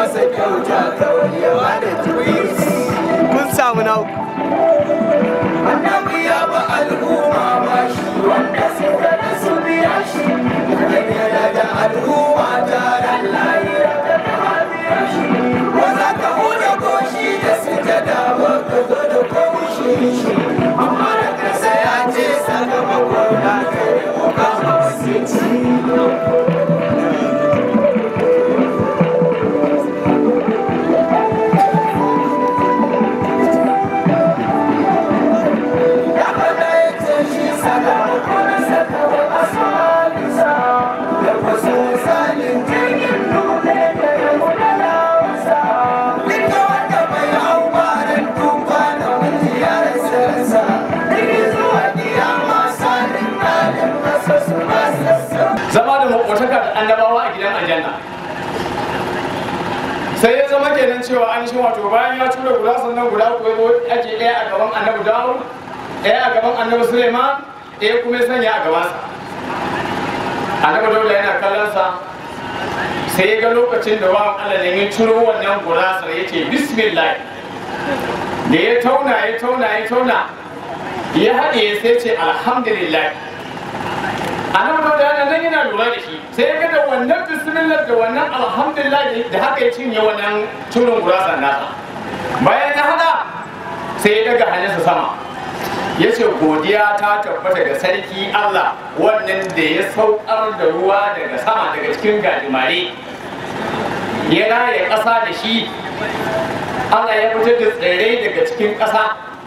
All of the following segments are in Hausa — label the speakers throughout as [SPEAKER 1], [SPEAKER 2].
[SPEAKER 1] masa kyauta kawai ya bada tuwisi
[SPEAKER 2] mun samu na uku
[SPEAKER 1] annabi ya ba al'umma ba shi wanda suka da su biya shi kan yana da al'umma taron lahira da ta biya shi ba za ka huda goshi da sujada ba ka zo da koshi shi amma da kasa ya ce sakamako na kai ko kama su ci ya faɗa ya ce shi sakamako na sakawa asalinsa da wasu salin jirgin nune da ya guda lawansa duka wanda bai hau baran tuba na mutu ya rasa ransa daga zuwa kiyama salin ɗalin masa su ba sassa
[SPEAKER 3] zama da makwataka da annabawa a gidan aljanna sai ya zama kenan cewa an shi wato bayan ya tura guda sannan guda uku ya zo ake ɗaya a gaban annabi dawo ɗaya a gaban annabi suleiman ɗaya kuma ya sanya a gabansa annabi dauda yana kallonsa sai ya ga lokacin da bawan allah ne ya turo wannan gurasar ya ce bismillah da ya tauna ya tauna ya tauna ya haɗe sai ce alhamdulillah annabi dauda yana nan yana lura da shi sai ya ga da wannan bismillah da wannan alhamdulillah da haka ya cinye wannan turin gurasar nasa bayan ya hada sai ya daga hannunsa sama ya ce godiya ta tabbata ga sarki Allah wannan da ya saukar da ruwa daga sama daga cikin gajimare ya raya ƙasa da shi Allah ya fitar da tsirrai daga cikin ƙasa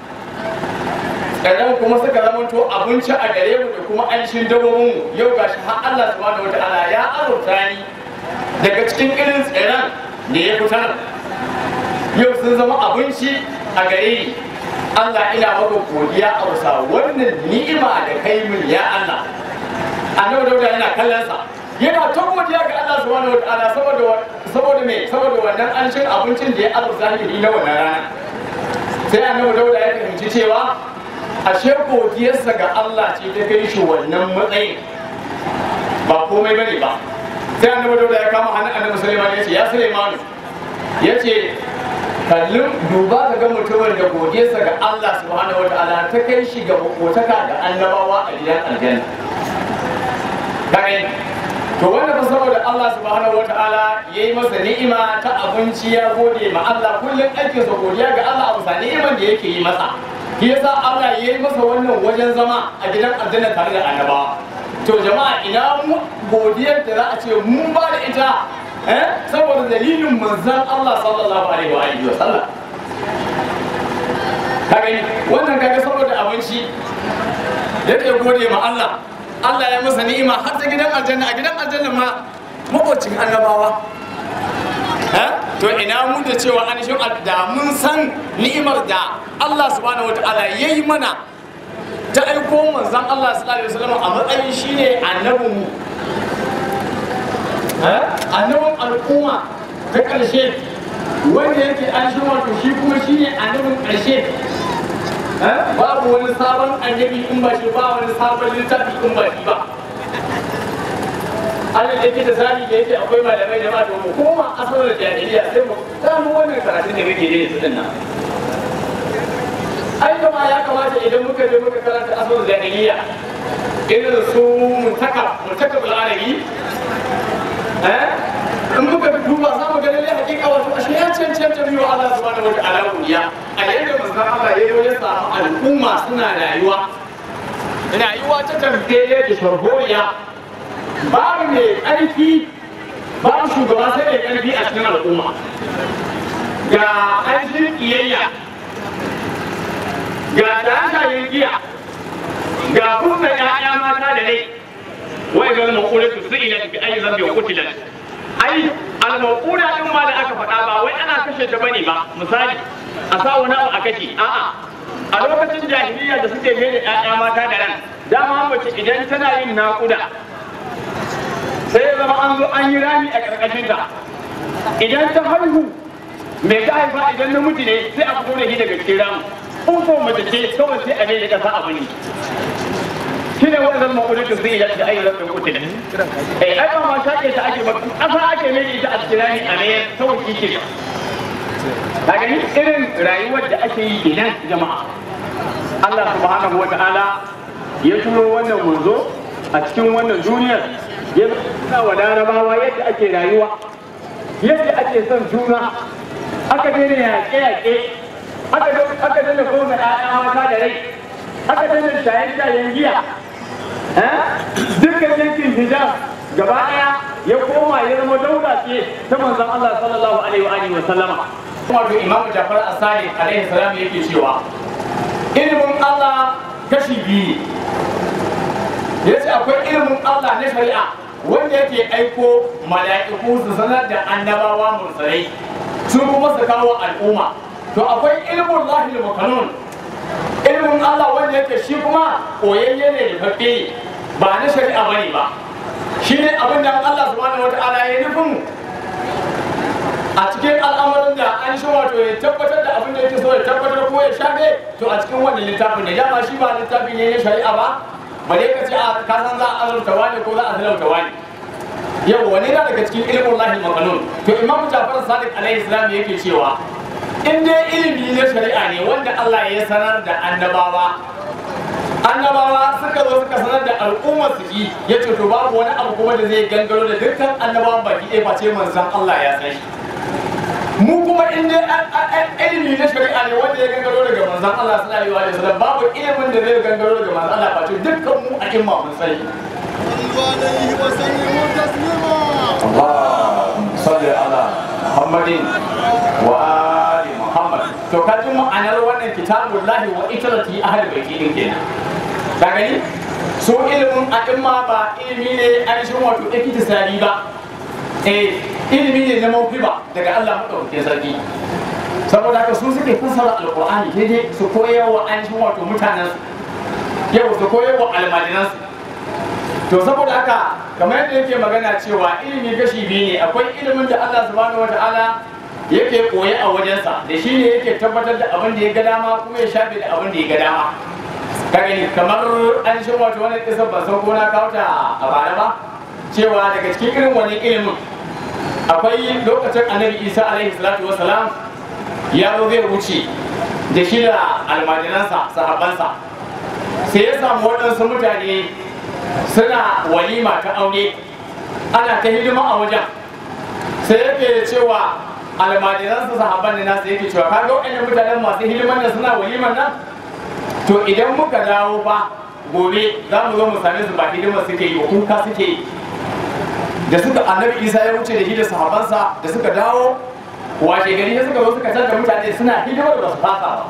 [SPEAKER 3] tsirran kuma suka zamanto abinci a gare mu da kuma ainihin dabbobinmu yau gashi har Allah subhanahu wataala ya azurta ni daga cikin irin tsirran da ya fitar yau sun zama abinci a gare ni Allah ina maka godiya a wasa wannan ni'ima da kai min ya Allah annabi dauda yana kallon sa yana ta godiya ga Allah subhanahu wataala saboda saboda me saboda wannan anshin abincin da ya azurta ni na wannan rana sai annabi dauda ya fahimci cewa ashe godiyarsa ga Allah ce ta kai shi wannan matsayin ba komai bane ba sai annabi dauda ya kama hannun annabi Sulaiman ya ce ya Sulaiman ya ce kallon duba ka ga mutumin da godiyarsa ga Allah subhanahu wa ta'ala ta kai shi ga makotaka da annabawa a gidan aljanna kai to wanda fa saboda Allah subhanahu wa ta'ala yayi masa ni'ima ta abinci ya gode ma Allah kullum aikin sa godiya ga Allah a bisa ni'iman da yake yi masa shi yasa Allah yayi masa wannan wajen zama a gidan aljanna tare da annabawa to jama'a ina mu godiyar da za a ce mun ba da ita eh saboda dalilin manzon Allah sallallahu alaihi wa alihi wa sallam kaga wannan kaga saboda abinci yake gode ma Allah Allah ya masa ni'ima har ta gidan aljanna a gidan aljanna ma mabocin annabawa eh to ina mu da cewa an shi da mun san ni'imar da Allah subhanahu wataala yayi mana ta aiko manzon Allah sallallahu alaihi wasallam a matsayin shine annabinmu annabin al'umma ta ƙarshe wanda yake an shi wato shi kuma shi ne annabin ƙarshe babu wani sabon annabi in ba shi ba wani sabon littafi in ba shi ba Allah da yake da zami da yake akwai malamai da ma to mu koma asalin jahiliya sai mu gano wannan karatun da muke yi din nan ai kama ya kamata idan muka je muka karanta asalin jahiliya irin su mutaka mutaka bul'arabi in muka duba za mu ga lalle hakika wato ashe ya cancanta biyu Allah subhanahu wataala godiya a yadda manzon Allah ya yi ya samu al'umma suna rayuwa rayuwa ta tambaye da sharholiya babu mai ƙarfi babu shugaba sai mai ƙarfi a cikin al'umma ga ainihin ƙiyayya ga tashayin giya ga kunna ƴaƴa mata da rai wai ga maƙulatu su ila bi ayi zambi wa kutilan ai al-maqula din ma da aka faɗa ba wai ana kashe ta bane ba misali a sa wani abu a kashe a'a a lokacin jahiliya da suke mai da ƴaƴa mata da ran dama mace idan tana yin naƙuda sai ya zama an zo an yi rami a ƙarƙashin ta idan ta haihu mai ta haifa idan namiji ne sai a fito da shi daga cikin ramu in ko mace ce kawai sai a mai da ƙasa abu ne shi ne wanda zama kudin zai yi da ayyukan da kuɗi eh ai ba ma shaƙe ta ake ba ƙasa ake mai ita a kira ni a mayar kawai shi ke ka gani irin rayuwar da ake yi kenan jama'a Allah subhanahu wa ta'ala ya turo wannan manzo a cikin wannan duniyar ya nuna wa larabawa yadda ake rayuwa yadda ake son juna aka daina yaƙe-yaƙe aka daina koma ɗaya mata da rai aka daina shayen-shayen giya dukkan yankin hijab gaba ɗaya ya koma ya zama daula ce ta manzon Allah sallallahu alaihi wa alihi wa sallama wato imamu Jafar Asadi alaihi salam yake cewa ilimin Allah kashi biyu yace akwai ilimin Allah na shari'a wanda yake aiko mala'iku su sanar da annabawa mursalai su kuma su kawo al'umma to akwai ilimin lahil makanun ilimin Allah wanda yake shi kuma koyayye ne da fafe ba na shari'a bane ba shi ne abin da Allah subhanahu wata'ala ya nufin a cikin al'amarin da an shi wato ya tabbatar da abin da yake so ya tabbatar ko ya shafe to a cikin wannan littafin ne dama shi ba littafin ne na shari'a ba bare ka ce a ka san za a azurta wani ko za a talauta wani yau wani na daga cikin ilimin lahi makanun to imam jafar sadiq alaihi salam yake cewa in dai ilimi na shari'a ne wanda Allah ya sanar da annabawa annabawa suka zo suka sanar da al'ummar su ji ya ce to babu wani abu kuma da zai gangaro da dukkan annabawan baki ɗaya face manzon Allah ya san shi mu kuma in dai ilimi na shari'a ne wanda ya gangaro daga manzon Allah sallallahu alaihi wasallam babu ilimin da zai gangaro daga manzon Allah face dukkan mu a imma mun sani
[SPEAKER 4] عليه وسلموا تسليما
[SPEAKER 3] اللهم صل على محمد وآل محمد to ka ji ma'anar wannan kitabun lahi wa itarati ahli baiti din kenan ka gani so ilimin a'imma ba ilimi ne ainihin wato iktisari ba eh ilimi ne na mawhiba daga Allah madaukakin sarki saboda haka su suke fassara alqur'ani daidai su koyar wa ainihin wato mutanen yau su koyar wa almajiransu to saboda haka kamar yadda yake magana cewa ilimi gashi biyu ne akwai ilimin da Allah subhanahu wataala yake koyi a wajensa da shi ne yake tabbatar da abin da ya ga dama kuma ya shafe da abin da ya ga dama ka gani kamar an shi wato wani kisan ban san ko na kawo ta a bara ba cewa daga cikin irin wani ilimin akwai lokacin annabi isa alaihi salatu wasalam ya zo zai wuce da shi da almajiransa sahabbansa sai ya samu waɗansu mutane suna walima ta aure ana ta hidima a wajen sai yake cewa almajiransa sahabban da nasu yake cewa kaga waɗannan mutanen masu hidiman nan suna waliman nan to idan muka dawo fa gobe za mu zo mu same su ba hidima suke yi ba kuka suke yi da suka annabi isa ya wuce da shi da sahabbansa da suka dawo washe gari sai suka zo suka canza mutane suna hidimar da su fasa ba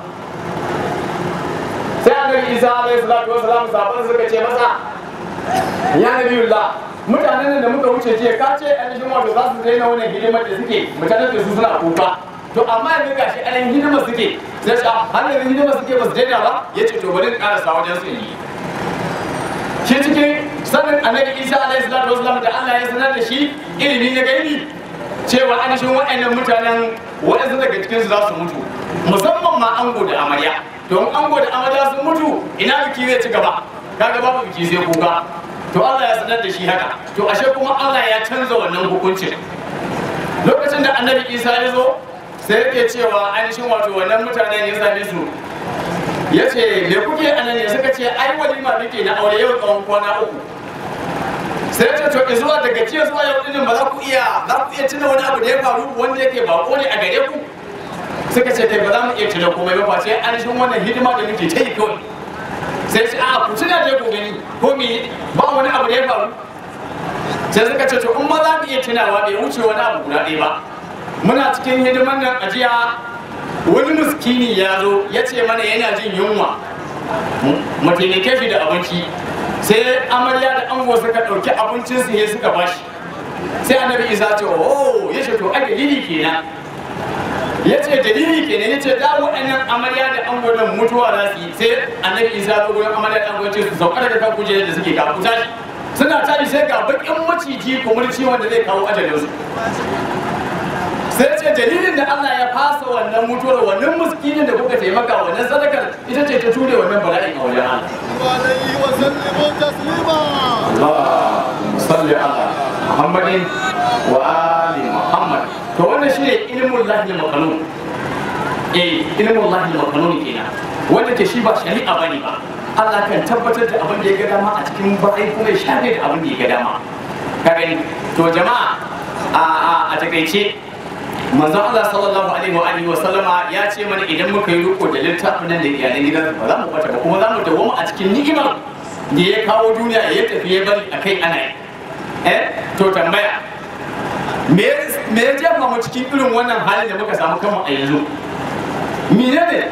[SPEAKER 3] sai annabi isa alaihi salatu wasalam sahabban suka ce masa ya nabiyullah mutanen da muka wuce jiya ka ce ainihin wato za su daina wannan hidimar da suke mutanen da su suna kuka to amma yanzu gashi ainihin hidimar suke sai ce har yanzu hidimar suke ba su daina ba ya ce to bari in karasa wajen su yi shi cikin sanin annabi isa alaihi salatu wasallam da Allah ya sanar da shi ilimi na gaibi cewa ainihin waɗannan mutanen waɗansu daga cikinsu za su mutu musamman ma ango da amarya don ango da amarya sun mutu ina biki zai ci gaba kaga babu biki sai kuka to Allah ya sanar da shi haka to ashe kuma Allah ya canza wannan hukuncin lokacin da annabi Isa ya zo sai yake cewa ainihin wato wannan mutanen ya same su ya ce me kuke anan ne suka ce ai walima muke na aure yau tsawon kwana uku sai ya ce to zuwa daga jiya zuwa yau din ba za ku iya za ku iya tuna wani abu da ya faru wanda yake bako ne a gare ku suka ce kai ba za mu iya tuna komai ba face ainihin wannan hidima da muke ta yi kawai sai ce a ku tuna da ku gani ko me ba wani abu da ya faru sai suka ce to in ma za mu iya tunawa bai wuce wani abu guda ɗaya ba muna cikin hidiman nan a jiya wani muskini ya zo ya ce mana yana jin yunwa mu taimake shi da abinci sai amarya da ango suka ɗauki abincin su ya suka bashi sai annabi isa ce oh ya ce to ai dalili kenan ya ce dalili kenan ya ce da waɗannan amarya da ango nan mutuwa za su yi sai annabi isa zo gurin amarya da ango ce su sauka daga kan kujerar da suke kafu tashi suna tashi sai ga bakin maciji kumurci wanda zai kawo ajalinsu sai ce dalilin da Allah ya fasa wannan mutuwar wannan muskinin da kuka taimaka wannan sadakar ita ce ta ture wannan bala'in a wajen Allah
[SPEAKER 4] عليه وسلموا تسليما
[SPEAKER 3] اللهم صل على محمد وآل محمد to wannan shine ilmul lahi makanun eh ilmul lahi makanun kenan wanda ke shi ba shari'a bane ba Allah kan tabbatar da abin da ya ga dama a cikin bayi kuma ya shafe da abin da ya ga dama ka gani to jama'a a a a takaice manzo Allah sallallahu alaihi wa alihi wa sallama ya ce mana idan muka yi riko da littafin nan da iyalan gidan ba za mu bata ba kuma za mu dawoma a cikin ni'imar da ya kawo duniya ya tafi ya bari akai ana yi eh to tambaya me me ya jefa mu cikin irin wannan halin da muka samu kanmu a yanzu menene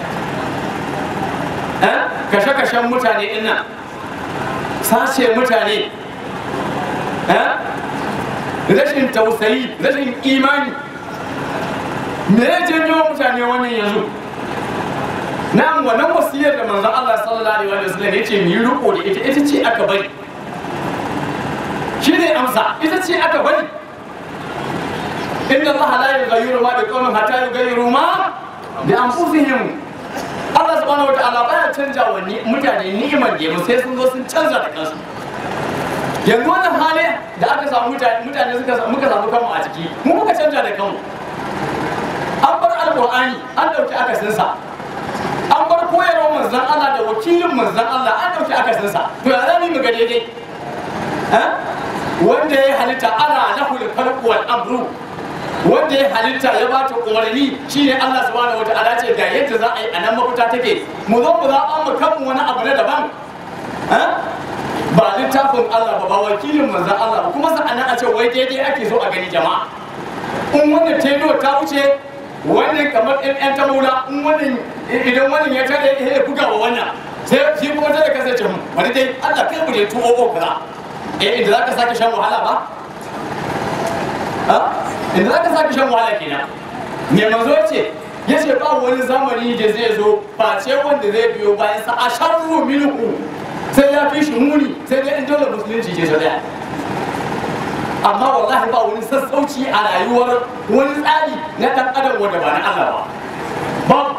[SPEAKER 3] eh kashe-kashen mutane din nan sace mutane eh rashin tausayi rashin imani me ya janyo mutane wannan yanzu na wannan wasiyar da manzon Allah sallallahu alaihi wa sallam yace mu yi riko da ita ita ce aka bari shine amsa ita ce aka bari inna Allah la yughayyiru ma biqawmin hatta yughayyiru ma bi anfusihim Allah subhanahu wataala baya canja wa ni- mutane ni'imar da sai sun zo sun canza da kansu yanzu wannan hali da aka samu mutane mutane suka samu muka samu kanmu a ciki mu muka canja da kanmu an bar alqur'ani an dauki akasinsa an bar koyarwar manzon Allah da wakilin manzon Allah an dauki akasinsa to ya zami mu ga daidai Eh? wanda ya halitta ana lahul khalqu wal amru wanda ya halitta ya ba ta umarni shine Allah subhanahu wataala ce ga yadda za a yi a nan mafita take mu zo mu zaɓa mu kanmu wani abu na daban Eh? ba littafin Allah ba ba wakilin manzon Allah ba kuma sa'annan a ce wai daidai ake so a gani jama'a in wannan teno ta wuce wannan kamar ɗan ɗan ta maula in wannan idan wannan ya tare ya buga wa wannan sai shi kuma ta da kasance mu wani dai Allah kai mu da tuwo o kaza eh inda zaka sake shan wahala ba ha inda zaka sake shan wahala kenan me manzo ce yace ba wani zamani da zai zo ba ce wanda zai biyo bayan sa a sharru minhu sai ya fi shi muni sai dai in dole musulunci ce ta daya amma wallahi ba wani sassauci a rayuwar wani tsari na ɗan adam wanda ba na Allah ba ba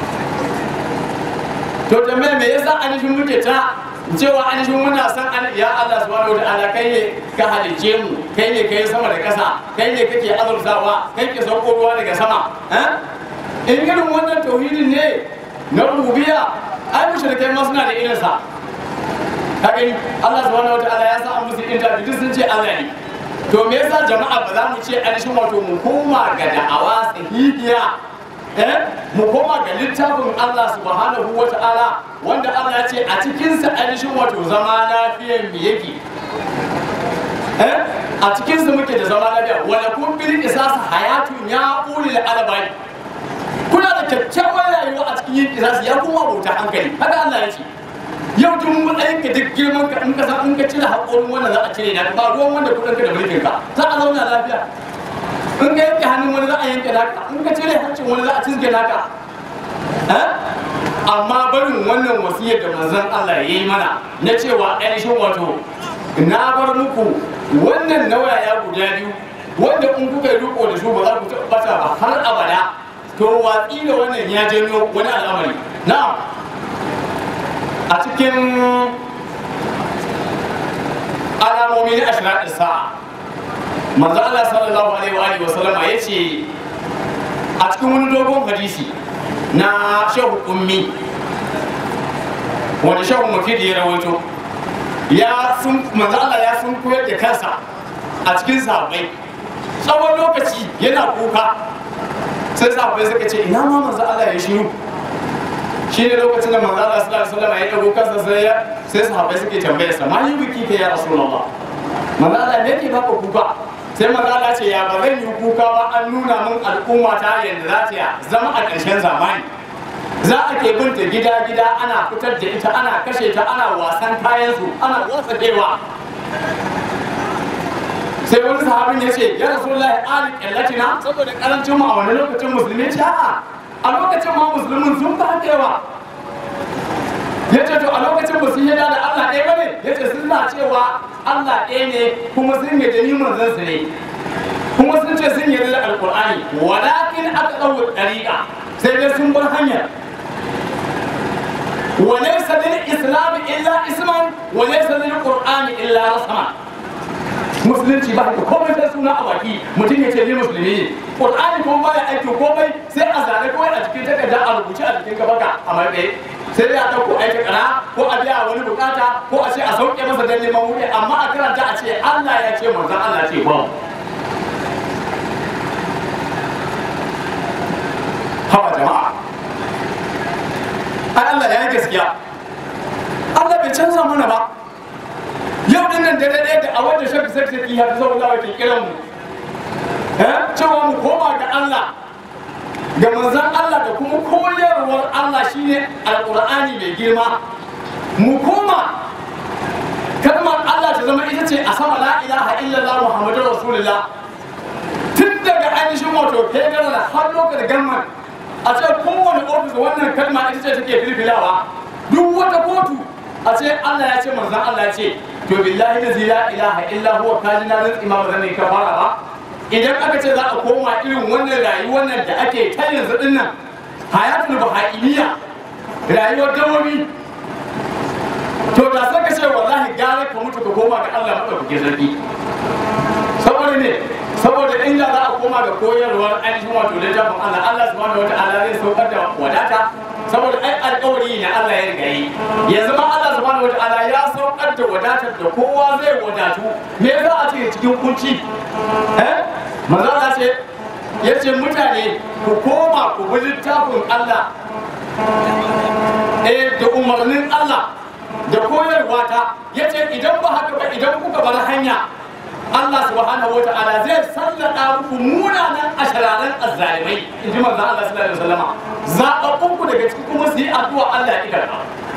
[SPEAKER 3] to tambaye me yasa anishin muke ta cewa anishin muna san an ya Allah subhanahu wataala kai ne ka halice mu kai ne kai sama da ƙasa kai ne kake azurtawa kai ke sauko ruwa daga sama eh in irin wannan tauhidin ne na rububiyya ai mushrikai ma suna da irinsa ka gani Allah subhanahu wataala ya sa an musu interview duk sun ce Allah ne to me yasa jama'a ba za mu ce ainihin wato mu koma ga da'awa sahihiya eh mu koma ga littafin Allah subhanahu wa ta'ala wanda Allah ya ce a cikin sa ainihin wato zama lafiyar mu yake eh a cikin sa muke da zama lafiya wala kun bil qisas hayatun ya ulil albai kuna da kyakkyawar rayuwa a cikin yin qisas ya kuma bauta hankali haka Allah ya ce yau tun matsayin ka duk girman ka in ka san in ka cire haƙorin wannan za a cire na ba ruwan wanda kuɗin ka da mulkin ka za a zauna lafiya in ka yanke hannun wani za a yanke naka in ka cire hancin wani za a cizge naka amma barin wannan wasiyar da manzon Allah ya yi mana na cewa ainihin wato na bar muku wannan nawaya guda biyu wanda in kuka yi riko da su ba za ku tabbata ba har abada to watsi da wannan ya janyo wani al'amari na'am a cikin alamomi na ashirin sa'a manzo Allah sallallahu alaihi wa alihi wa sallama yace a cikin wani dogon hadisi na shehu ummi wani shehu mufidi ya rawaito ya sun manzo Allah ya sun koyar da kansa a cikin sahabbai tsawon lokaci yana kuka sai sahabbai suka ce ina ma manzo Allah ya shiru shi ne lokacin da manzo Allah sallallahu alaihi wasallam ya dago kansa sai ya sai sahabbai suke tambaye sa ma yi biki kai ya rasulullah manzo Allah me yake baka kuka sai manzo Allah ce ya ba zan yi kuka ba an nuna min al'umma ta yanda za ta zama a ƙarshen zamani za a ke binta gida gida ana fitar da ita ana kashe ta ana wasan kayan su ana wasa kewa sai wani sahabin ya ce ya rasulullahi ali kallatina saboda karancin mu a wani lokacin musulmi ce a'a a lokacin ma musulmin sun ba yawa ya ce to a lokacin ba su yada da Allah ɗaya ba ne ya ce sun na cewa Allah ɗaya ne kuma sun yi da niman zansu ne kuma sun ce sun yarda da alƙur'ani walakin aka ɗauka ɗariƙa sai dai sun bar hanyar وليس للإسلام إلا اسما وليس للقرآن إلا رسما musulunci ba da komai sai suna a baki mutum ya ce ni musulmi ne qur'ani kuma baya aiki komai sai a zane kawai a cikin takarda a rubuce a cikin gabaka a marɗe sai dai a ɗauko aiki kara ko a biya wani bukata ko a ce a sauke masa dan neman wuri amma a karanta a ce Allah ya ce manzon Allah ce ba haba jama'a ai Allah ya yi gaskiya Allah bai canza mana ba yau din nan dare ɗaya da a wanda shafi sai sai ya fi zaune ke kiran mu eh cewa mu koma ga Allah ga manzon Allah da kuma koyarwar Allah shine alqur'ani mai girma mu koma kalmar Allah ta zama ita ce a sama la ilaha illallah muhammadur rasulullah tun daga ainihin wato federal har lokacin gamman a ce kowane ofis wannan kalma ita ce take filfilawa duk wata kotu a ce Allah ya ce manzon Allah ya ce to billahi da la ilaha illa huwa kajina rin imam zan ka fara ba idan aka ce za a koma irin wannan rayuwar nan da ake ta yanzu din nan hayatul bahaimiyya rayuwar dawomi to da sai ka ce wallahi gara ka mutu ka koma ga Allah madaukakin sarki saboda ne saboda inda za a koma ga koyarwar ainihin wato littafin Allah Allah subhanahu wataala zai saukar da wadata saboda ai alƙawari ne Allah ya riga yi yanzu ma Allah subhanahu wataala ya saukar da wadatar da kowa zai wadatu me za a ce cikin kunci eh manzo Allah ce yace mutane ku koma ku bi littafin Allah eh da umarnin Allah da koyarwa ta yace idan ba haka ba idan kuka bar hanya Allah subhanahu wa ta'ala zai sallada muku munanan ashararan azzalimai in ji manzon Allah sallallahu alaihi wasallama zababbun ku daga cikin kuma su yi addu'a Allah ya karba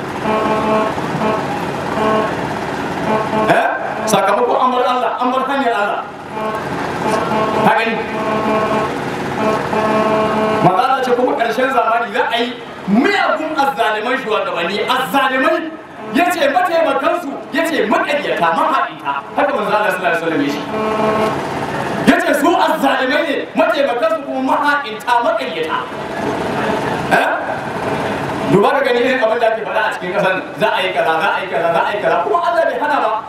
[SPEAKER 3] eh sakamakon amar Allah amar hanyar Allah ka gani manzon Allah ce kuma karshen zamani za a yi miyagun azzalimai shugabanni azzalimai ya ce mataimakansu ya ce maƙaryata mahaɗita haka manzo Allah sallallahu alaihi wasallam ya ce su azzalimai ne mataimakansu kuma mahaɗita maƙaryata duba ka gani irin abin da ake faɗa a cikin ƙasar za a yi kaza za a yi kaza za a yi kaza kuma Allah bai hana ba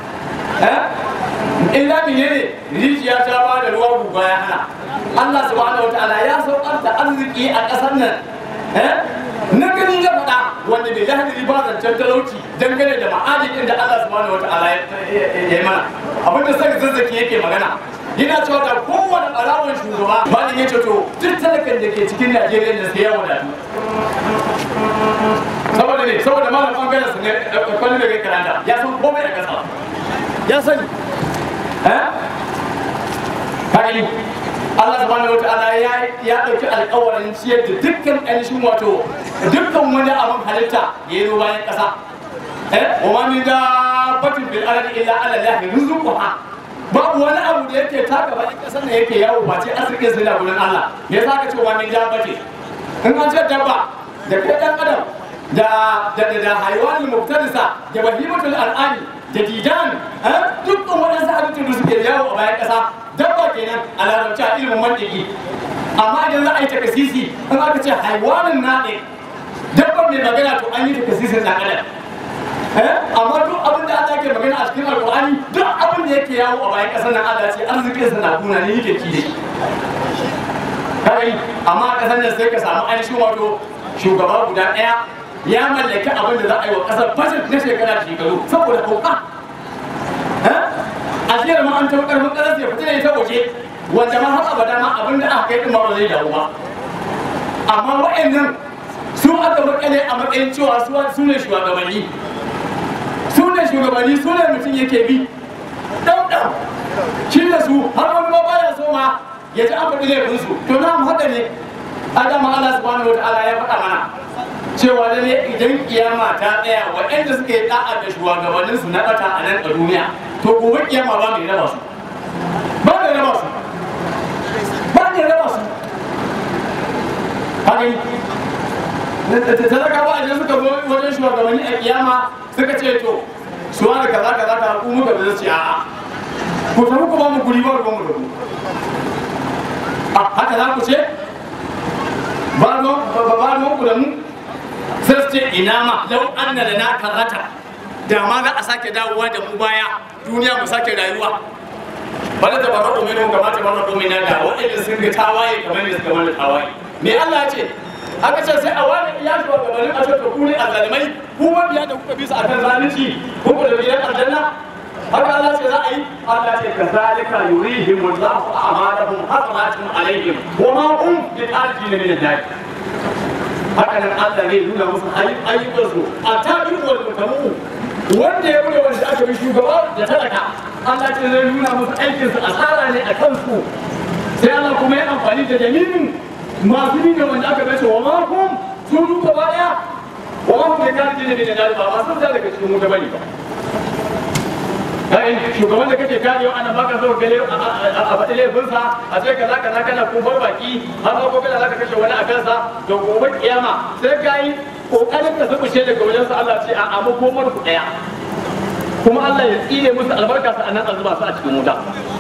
[SPEAKER 3] illa menene rijiya ta ba da ruwa guga ya hana Allah subhanahu wataala ya saukar da arziki a ƙasar nan na gani na faɗa wanda bai lahadari ba zancen talauci dangane da ma'adin da Allah subhanahu wataala ya yi mana abinda sai zazzaki yake magana yana cewa da kowane ɓarawon shugaba malin ya ce to duk talakan da ke cikin Najeriya da sai ya wadatu saboda ne saboda malam bangaren su ne kwallo da kai karanta ya san komai a ƙasa ya sani eh Allah subhanahu wataala ya ya dauki alƙawarin ciyar da dukkan ainihin wato dukkan wani abin halitta ya yi bayan ƙasa eh wa ma min dabbatin bil ardi illa ala allahi rizquha babu wani abu da yake taka bayan ƙasar ne yake yawo ba ce asirin sai da gurin Allah me yasa ka ce wa min dabbati in an ce dabba da kai dan adam da da da haywanul muftarisa da bahimatul al'ani da didan dukkan waɗansu halittun da suke yawo a bayan ƙasa dabba kenan a larabci a ilimin mantiki amma idan za a yi takasisi in aka ce haiwanin naɗe dabban mai magana to an yi takasisin ɗan adam amma duk abin da Allah ke magana a cikin alƙur'ani duk abin da yake yawo a bayan ƙasar nan Allah ce arzikin sa na kuna ne yake ci da shi kai amma a ƙasar nan sai ka samu ainihin wato shugaba guda ɗaya ya mallaki abin da za a yi wa ƙasar budget na shekara da shekaru saboda kauka a jiyar ma an taɓa ƙarfin ƙasar ya fita da ita waje wanda ma har abada ma abin da aka kai ɗin ma ba zai dawo ba amma wa'annan su aka makale a matsayin cewa su ne shugabanni su ne shugabanni su ne mutum yake bi ɗan ɗan shi da su har wani ma baya so ma ya ji an faɗi laifinsu to na mu haka ne adama Allah subhanahu wa ta'ala ya faɗa mana cewa da ne idan kiyama ta tsaya waɗanda suka yi da'a da shugabannin su na bata a nan a duniya to gobe kiyama ba mai raba su ba mai raba su ba mai raba su haka yi talaka ba a suka zo wajen shugabanni a kiyama suka ce to su wani kaza kaza ka ku muka da ce a'a ku tafi ku ba mu guri ba ruwan mu da ku haka za ku ce ba ruwan ku da mu sai su ce ina ma lau anna da na karata da ma za a sake dawowa da mu baya duniya mu sake rayuwa bana da baratu minhum kama ta baratu minna da waɗanda sun ga tawaye kamar da suka mana tawaye me Allah ya ce aka ce sai a wani iya shi wa gabanin a ce to ku ne azalimai ku mabiya da kuka bi su akan zalunci ku ku da biyan aljanna haka Allah ce za a yi Allah ce ka zalika yurihim wallahu a'malahum hasanatin alaihim wa ma hum bi arjin min al haka nan Allah ne nuna musu ayyukan su a tabi'u wal mutamu wanda ya bude wanda aka bi shugaba da talaka Allah ce zai nuna musu aikin su asara ne a kansu sai Allah kuma ya amfani da jami'in masu bin da wanda aka bai su wa ma hum sun duka baya wa ma hum bi arjin min al ba masu da daga cikin wuta bane ba kai shugaban da kake kare ana baka so gale a faɗi laifinsa a ce kaza kaza kana kofar baki har ma gobe da zaka kashe wani a kansa to gobe kiyama sai ka yi kokarin ka zubuce daga wajen sa Allah ce a amma komar ku daya kuma Allah ya tsire musu albarka sa anan a zuba su a cikin wuta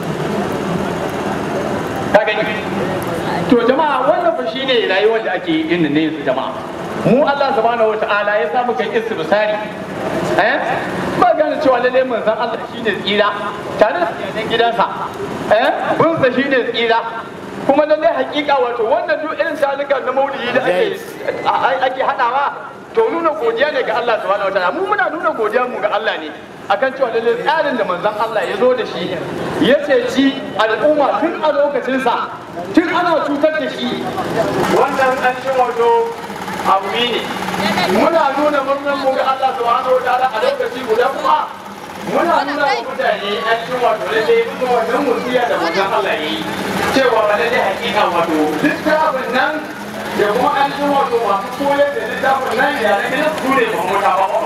[SPEAKER 3] ka gani to jama'a wannan fa shine rayuwar da ake yin ne yanzu jama'a mu Allah subhanahu wataala ya samu kai istibsari eh ba gane cewa lalle manzon Allah shine tsira tare da iyalan gidansa eh bin sa shine tsira kuma lalle hakika wato wannan duk irin shalukan na maulidi da ake ake hadawa to nuna godiya ne ga Allah subhanahu wataala mu muna nuna godiya mu ga Allah ne akan cewa lalle tsarin da manzon Allah ya zo da shi ya ceci al'umma tun a lokacinsa tun ana cutar da shi wannan an ci wato abu ne muna nuna murnar mu ga Allah subhanahu wataala a lokaci guda kuma muna nuna wa mutane an ci wato lalle mutum wannan musiya da manzon Allah ya yi cewa ba lalle hakika wato littafin nan da kuma an ci wato masu koyar da littafin nan ya na gidan su ne mamuta ba ba ba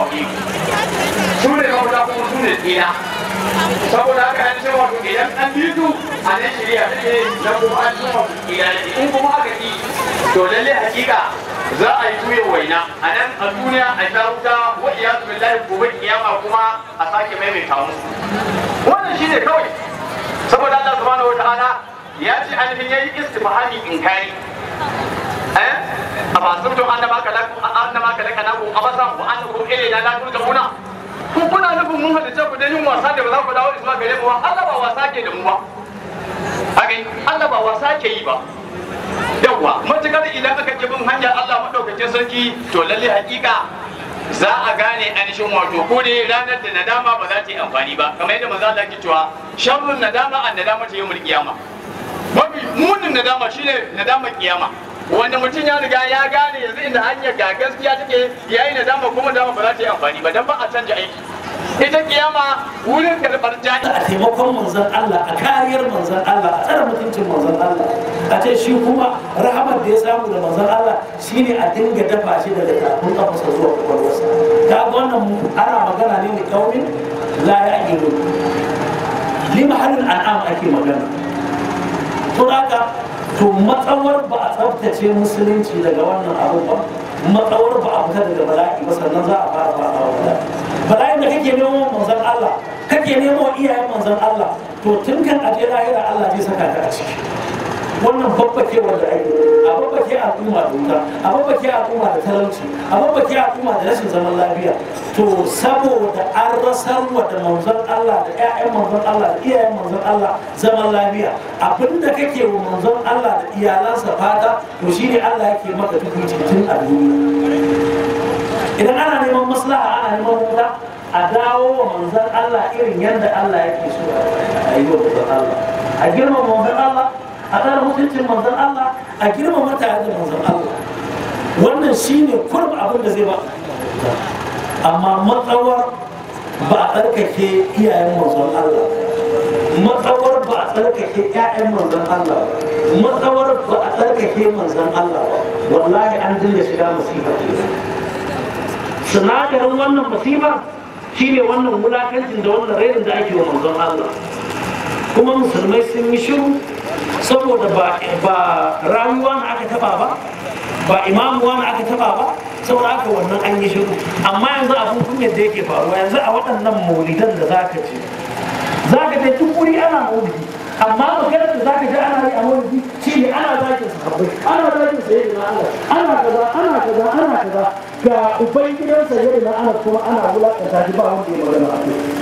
[SPEAKER 3] su ne mamuta kuma su ne tsira saboda haka an ce wato idan an bi su a nan shirya take na kuma an ce wato tsira ne in kuma aka ki to lalle hakika za a yi tuye waina a nan a duniya a sha wuta wa iyazu billahi gobe kiyama kuma a sake maimaita musu wannan shine kawai saboda Allah subhanahu wataala ya ce ainihin yayi istifhami inkari eh a fasirtu annama kalaku annama kalakanaku abasan wa annakum ilayna la turja'una ku kuna nufin mun halitta ku dan yin wasa da ba za ku dawo zuwa gare mu ba Allah ba wasa ke da mu ba hakan Allah ba wasa ke yi ba yawwa matukar idan aka ki bin hanyar Allah madaukakin sarki to lalle hakika za a gane ainihin wato ko ne ranar da nadama ba za ta yi amfani ba kamar yadda manzo Allah ke cewa sharrun nadama an nadama ta yawmul qiyama mafi munin nadama shine nadama kiyama wanda mutum ya riga ya gane yanzu inda hanyar ga gaskiya take yayi nadama kuma nadama ba za ta yi amfani ba dan ba a canja aiki ita kiyama wurin karɓar jani
[SPEAKER 5] a taimakon manzon Allah a kariyar manzon Allah a tsare mutuncin manzon Allah a ce shi kuma rahamar da ya samu da manzon Allah shine a dinga dafa shi daga kafin kafasa zuwa kwakwalwarsa ta ga wannan mu ana magana ne da kaumin la ya ilu li mahallin an'am ake magana to haka to matsawar ba a tsaftace musulunci daga wannan abu ba matsawar ba a fita daga bala'i ba sannan za a fara fara bala'i bala'in da kake nemo manzon Allah kake nemo iyayen manzon Allah to tun kan aje lahira Allah zai saka ka a ciki wannan babbake wanda ake a babbake al'umma da wuta a babbake al'umma da talauci a babbake al'umma da rashin zaman lafiya to saboda an rasar wa da manzon Allah da ƴaƴan manzon Allah da iyayen manzon Allah zaman lafiya abinda kake wa manzon Allah da iyalansa fata to shine Allah yake maka tukuncin tun a duniya idan ana neman maslaha ana neman wuta a dawo wa manzon Allah irin yadda Allah yake so a yi wa manzon Allah a girmama manzon Allah a tsara mutuncin manzon Allah a girmama tare da manzon Allah wannan shine kurba abin da zai ba amma matsawar ba a tsarkake iyayen manzon Allah matsawar ba a tsarkake ƴaƴan manzon Allah matsawar ba a tsarkake manzon Allah wallahi an dinga shiga musiba sinadarin wannan musiba shine wannan wulakancin da wannan rainin da ake wa manzon Allah kuma musulmai sun yi shiru saboda ba rayuwa na aka taba ba ba imamuwa na aka taba ba saboda haka wannan an yi shiru amma yanzu abin kunyar da yake faruwa yanzu a waɗannan maulidan da za ka ce za ka je duk wuri ana maulidi amma maganar da za ka ji ana yi a maulidi shi ne ana zakin sahabbai ana zakin sayyidi na Allah ana kaza ana kaza ana kaza ga uban gidan sayyidi na Allah kuma ana wulakanta shi ba wanda ya magana a kai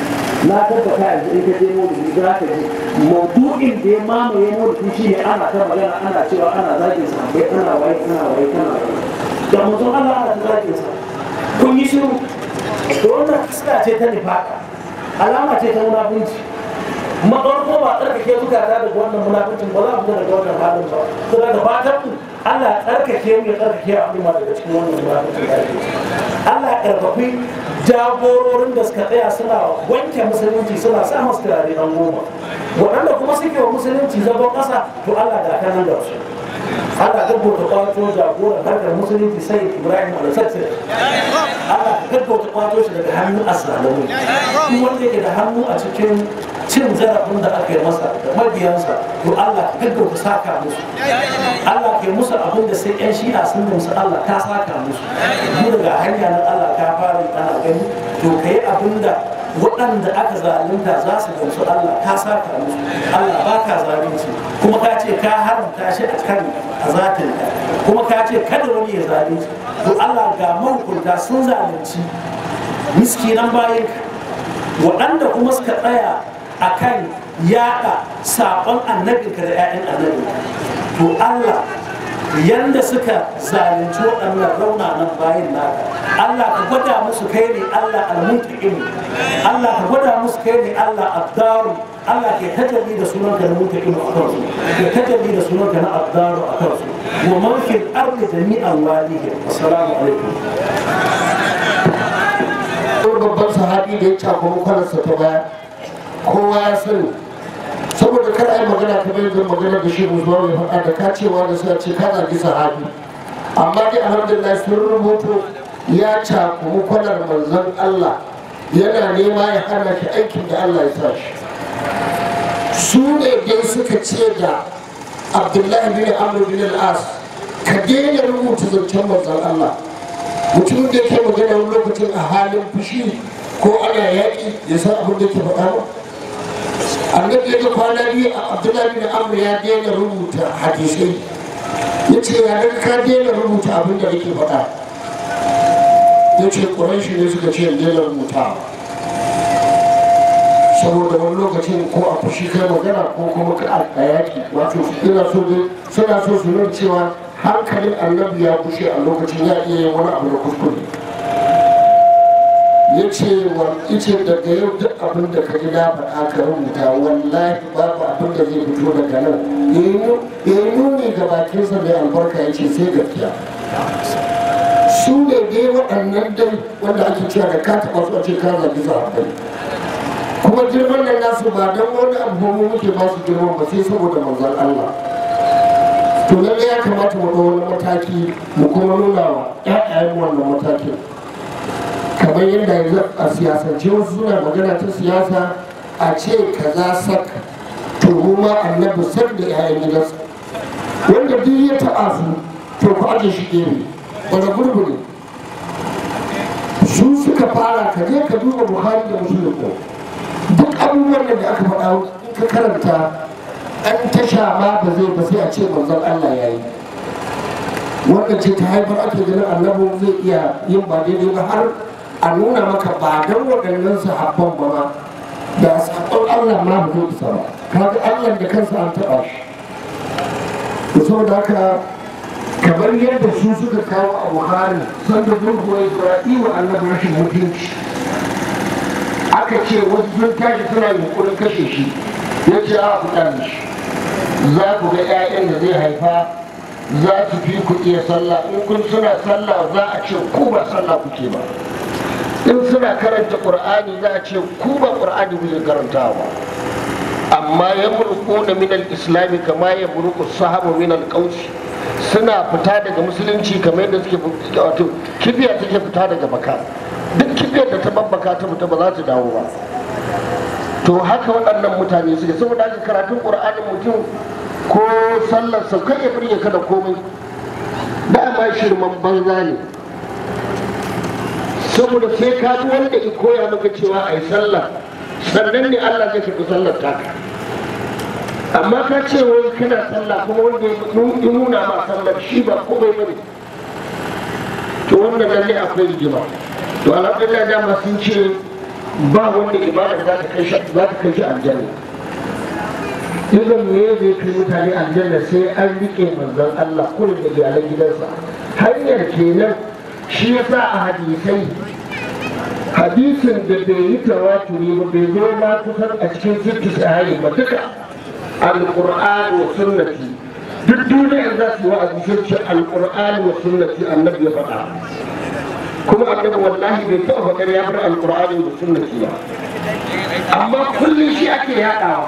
[SPEAKER 5] na tabbata yanzu in ka je maulidi za ka ji maudu'in da ya mamaye maulidi shi ne ana ta magana ana cewa ana zagin sa bai ana waye ana waye ana waye da mutum Allah ana ta zagin sa kun yi shiru to wannan fuska ce ta nifaka alama ce ta munafunci maɗauko ba tsarkake zukata daga wannan munafuncin ba za mu daga wannan halin ba to daga fatan mu Allah ya tsarkake mu ya tsarkake al'umma daga cikin wannan munafuncin da ake Allah ya karfafi jagororin da suka tsaya suna wanke musulunci suna sa masu turare an goma waɗanda kuma suke wa musulunci zagon ƙasa to Allah da kanan da su Allah gaggauta kwato jagoran harkar musulunci sai Ibrahim al-Sassir Allah gaggauta kwato shi daga hannun asalamu duk wanda yake da hannu a cikin cin zarafin da aka yi masa da mabiyansa to Allah ka gaggauta saka musu Allah ke musu abin da sai yan shi'a sun musu Allah ka saka musu mu daga hanya nan Allah ka fara ana gani to ka yi abin da waɗanda aka zalunta za su gamsu Allah ka saka musu Allah ba ka zalunci kuma ka ce ka haramta shi a kan azatin kuma ka ce kada wani ya zalunci to Allah ga mahukunta sun zalunci miskinan bayan waɗanda kuma suka tsaya a kan yaɗa saƙon annabinka da 'ya'yan annabinka to Allah yanda suka zalunci waɗannan raunanan bayan naka Allah ka gwada musu kai ne Allah al-muntaqimu Allah ka gwada musu kai ne Allah abdaru Allah ke tajalli da sunan ka na muntaqimu a kansu ke tajalli da sunan ka na abdaru a kansu wa man fil ardi jami'an walihi assalamu alaikum
[SPEAKER 6] wani babban sahabi da ya cakuru kwalarsa ta baya kowa ya sani saboda kar a yi magana ta bai zan magana da shi zuwa ya faɗa da kacewa da suka ce ka zagi sahabi amma dai alhamdulillah sun rubuto ya cakuru kwalar manzon Allah yana nema ya hana shi aikin da Allah ya sa shi su ne dai suka ce da abdullahi bin amr bin al-as ka daina rubuta zancen manzon Allah mutum da ke magana wani lokacin a halin fushi ko ana yaƙi ya san abin da ke faɗa ba annabi ya ga kwana biyu a abdullahi bin amr ya daina rubuta hadisai ya ce ya ga ka daina rubuta abin da nake faɗa ya ce ƙuranshi ne suka ce daina rubuta saboda wani lokacin ko a fushi kai magana ko kuma ka a yaƙi wato ina so suna so su nuna cewa hankalin annabi ya kushe a lokacin ya iya yin wani abu da kuskure ya ce wa ice daga yau duk abin da ka ji na faɗa ka rubuta wallahi babu abin da zai fito daga nan ya yi nuni ga bakinsa mai albarka ya ce sai gaskiya su ne dai waɗannan dai wanda ake cewa da ka taɓa su a ce ka zagi sahabbai kuma girman nan nasu ba don wani abu mu muke ba su girman ba sai saboda manzon Allah to lalle ya kamata mu ɗau wani mataki mu kuma nuna wa ƴaƴayen wannan matakin kamar yadda yanzu a siyasance wasu suna magana ta siyasa a ce kaza sak to mu ma annabi sak da ƴaƴan gidansa wanda duk ya taɓa su to ku aje shi gefe wanda gurgu ne su suka fara ka je ka duba buhari da musulun duk abubuwan da aka faɗa in ka karanta an tasha ma ba zai ba sai a ce manzon Allah ya yi wannan ce ta haifar ake ganin annabin zai iya yin ba daidai ba har a nuna maka ba don waɗannan sahabban ba ma da sahabban Allah ma ba zai isa ba kaga Allah da kansa an taɓa shi to saboda haka kamar yadda su suka kawo a Buhari sanda zurguwa Isra'ilu annabi rashin mutunci aka ce wasu sun tashi suna yunkurin kashe shi ya ce a ku shi za ku ga 'ya'yan da zai haifa za su fi ku iya sallah in kun suna sallah za a ce ku ba sallah kuke ba in suna karanta qur'ani za a ce ku ba qur'ani kuke karantawa ba amma ya murku na minal islami kama ya murku sahabu minal kauci suna fita daga musulunci kamar yadda suke wato kibiya take fita daga baka duk kibiyar da ta babbaka ta fita ba za ta dawo ba to haka waɗannan mutane suke saboda haka karatun ƙur'anin mutum ko sallar sa kai ya burge ka da komai dama shirman banza ne saboda sai ka ji wanda ya koya maka cewa a yi sallah sannan ne Allah zai karɓi sallar taka amma ka ce wai kana sallah kuma wanda ya nuna ma sallar shi ba komai bane to wannan lalle akwai rigima to alhamdulillah dama sun ce ba wanda ibada za ta kai shi za ta kai shi aljanna idan me zai kai mutane aljanna sai an rike manzon Allah kullum da iyalan gidansa hanyar kenan shi yasa a hadisai hadisin da bai yi tawaturi ba bai zo ma kusan a cikin sittu sahayi ba duka alqur'ani wa sunnati duk duniyar za su yi wa'azi sai ce alqur'ani wa sunnati annabi ya faɗa kuma annabi wallahi bai taɓa faɗar ya bar alqur'ani da sunnati ba amma kullum shi ake yaɗawa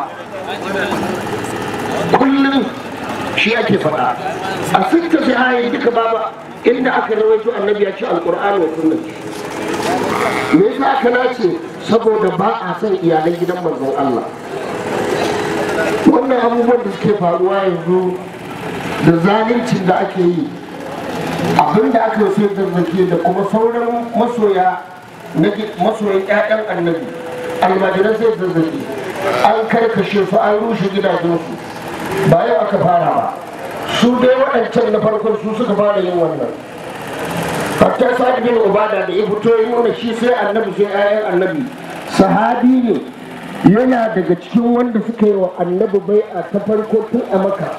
[SPEAKER 6] kullum shi ake faɗa a sitta sahayi duka baba inda aka rawaito annabi ya ce alqur'ani wa sunnati me yasa aka nace saboda ba a son iyalan gidan manzon Allah wannan abubuwan da suke faruwa yanzu da zaluncin da ake yi abin da aka sai zazzake da kuma sauran masoya na masoyan ƴaƴan annabi almajiran sai zazzake an karkashe su an rushe gidajensu ba yau aka fara ba su dai waɗancan na farkon su suka fara yin wannan hatta sa'ad bin ubada da ya fito ya nuna shi sai annabi sai ayan annabi sahabi ne yana daga cikin wanda suka yi wa annabi bai a ta farko tun a maka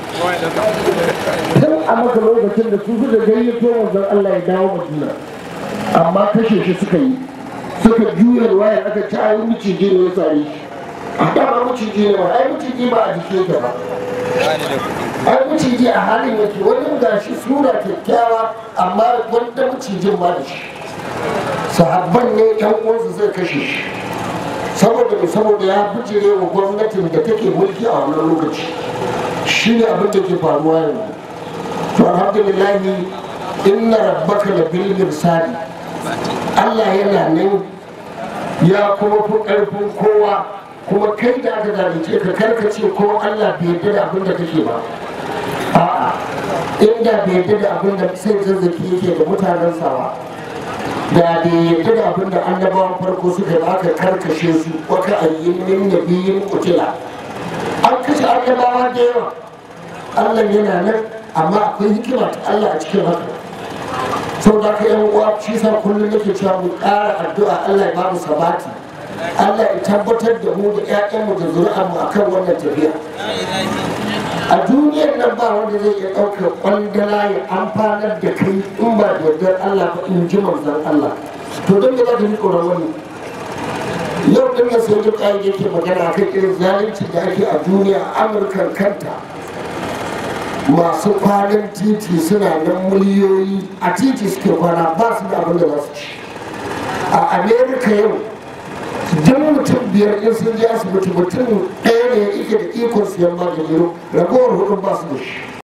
[SPEAKER 6] tun a maka lokacin da su suka gayyato wanzan Allah ya dawo madina amma kashe shi suka yi suka juya ruwaya aka ci ayi miciji ne ya sare shi a dama miciji ne ba ai miciji ba a jike ta ba ai maciji a halin yake wani gashi sura kyakkyawa amma wanda macijin ma da shi sahabban ne yan uwansa zai kashe shi saboda mai saboda ya bijire wa gwamnatin da take mulki a wannan lokaci shi ne abin da ke faruwa yanzu to alhamdulillahi inna rabbaka la bil mirsadi Allah yana nan ya kuma fi ƙarfin kowa kuma kai da aka zalunce ka karkace ko Allah bai yarda da abin da kake ba a'a inda bai yarda da abin da sai zazzaki yake da mutanen sawa da bai yarda da abin da annabawan farko suka yi aka karkashe su waka ayyin min nabiyin kutila an kashe annabawa da yawa Allah yana nan amma akwai hikima ta Allah a cikin haka sau da ka yan uwa shi sa kullum nake cewa mu ƙara addu'a Allah ya ba mu sabati Allah ya tabbatar da mu da 'ya'yanmu da zuri'anmu a kan wannan tafiya. A duniyar nan ba wanda zai iya ɗaukar ƙwandala ya amfanar da kai in ba da yardar Allah ba in ji manzan Allah. To don da za ta yi tsoron wani. Yau ɗin nan sai duk ayi yake magana kan irin zalunci da ake a duniya a Amurkan kanta. Masu kwanan titi suna nan miliyoyi a titi suke kwana ba su da abin da za su ci. A Amerika yau idan mutum biyar in sun je asibiti mutum ɗaya ne yake da ikon siyan magani ragowar hudun ba su da shi